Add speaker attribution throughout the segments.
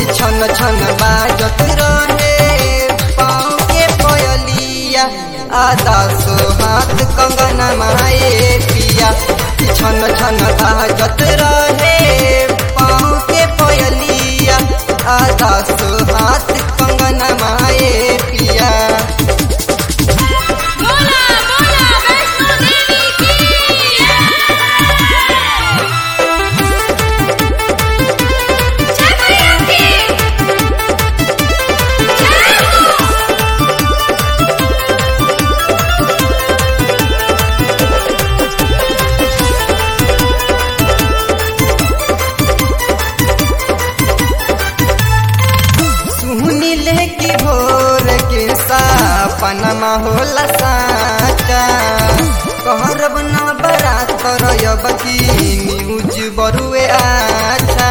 Speaker 1: कि छन छन बाजत रहे पाँव के पयलिया आधा सो हाथ कंगना माए पिया कि छन छन बाजत रहे पाँव के पयलिया आधा सो हाथ कंगना माए पिया
Speaker 2: बोला बोला वैष्णो देवी की जय मैया की जय हो
Speaker 1: सुनी ले की भोर के सपनमा होला साचा कहरब न बरात करब की न्यूज बरुए आछा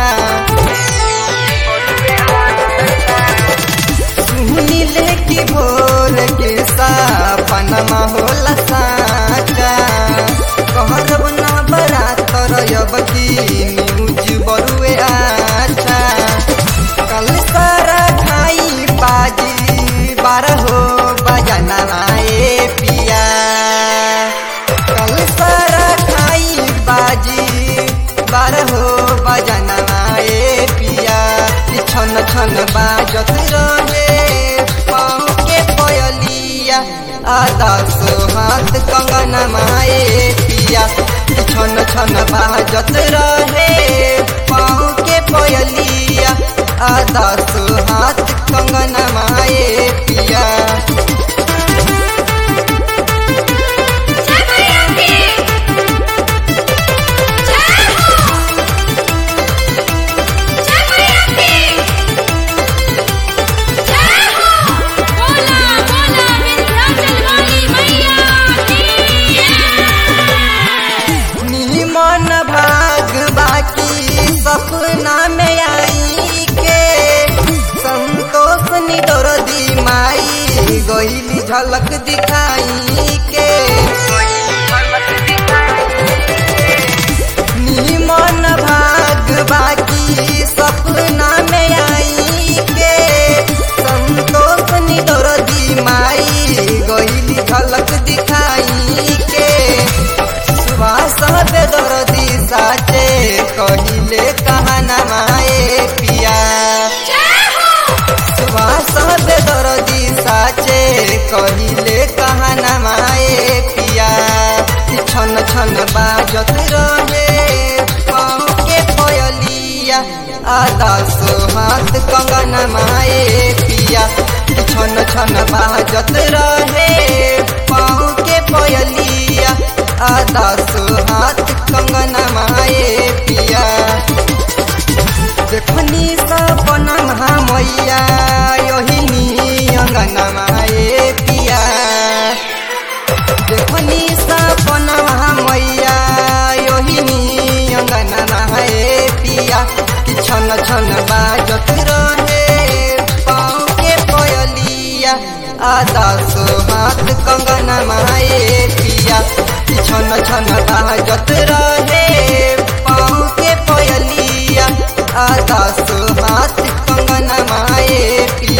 Speaker 1: सुनी ले की भोर के सपनमा होला साचा कहरब न बरात करब की न्यूज बरुए आछा कल सारा खाई बाजी बारह हो बजना आए पिया कल सारा खाई बाजी बारह हो बजना आए पिया कि छन छन बाजत रहे पाँव के पयलिया आधा सो हाथ कंगना माए पिया कि छन छन बाजत रहे पाँव के पयलिया आधा सो हाथ कंगना माए पिया
Speaker 2: जय मैया की जय हो जय मैया की जय हो बोला बोला विंध्याचल वाली मैया की
Speaker 1: निमन भाग बाकी सपना में आई के संतोष निडर दी माई गईली झलक दिखाई के निमन भाग बाकी सपना में आई के संतोष निडर दी माई गईली झलक दिखाई के सुभाष बेदर्दी साचे कहिले कहना माए पिया
Speaker 2: जय हो
Speaker 1: सुभाष बेदर्दी साचे कहिले कहना माए पिया कि छन छन बाजत रहे पाँव के पयलिया आधा सो हाथ कंगना माए पिया कि छन छन बाजत रहे पाँव के पयलिया आधा सो हाथ कंगना माए पिया देखनी सपना मैया योहिनी अंगना माए पिया देखनी सपना मैया योहिनी अंगना माए पिया कि छन छन बाजत रहे पाँव के पयलिया आधा सो हाथ कंगना माए पिया कि छन छन बाजत रहे पाँव के पयलिया आधा सो हाथ कंगना माए पिया